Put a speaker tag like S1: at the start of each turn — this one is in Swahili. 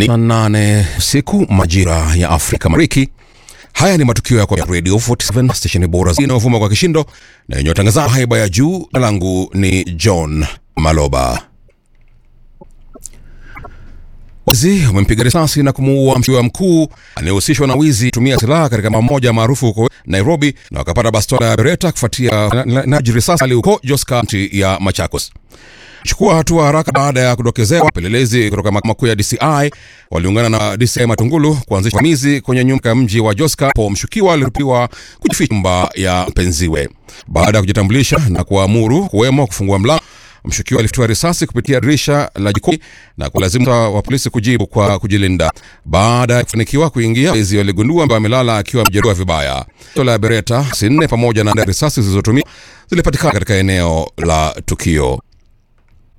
S1: Ni saa nane siku majira ya Afrika Mashariki. Haya ni matukio yako ya Radio 47 stesheni bora inayovuma kwa kishindo na yenye watangazaji haiba ya juu. Jina langu ni John Maloba. Wezi wamempiga risasi na kumuua mshukiwa mkuu anayehusishwa na wizi tumia silaha katika mamoja maarufu huko Nairobi, na wakapata bastola ya Beretta kufuatia na, na, na risasi huko Jos County ya Machakos. Chukua hatua haraka baada ya kudokezewa. Wapelelezi kutoka mahakama kuu ya DCI waliungana na DCI Matungulu kuanzisha uvamizi kwenye nyumba ya mji wa Joska po mshukiwa aliripotiwa kujificha nyumba ya mpenziwe. Baada ya kujitambulisha na kuamuru kuwemo kufungua mlango, mshukiwa alifutiwa risasi kupitia dirisha la jikoni na kulazimu wa polisi kujibu kwa kujilinda. Baada ya kufanikiwa kuingia, wezi waligundua kwamba amelala akiwa amejeruhiwa vibaya. Pistola ya Beretta sinne pamoja na risasi zilizotumia zilipatikana katika eneo la tukio.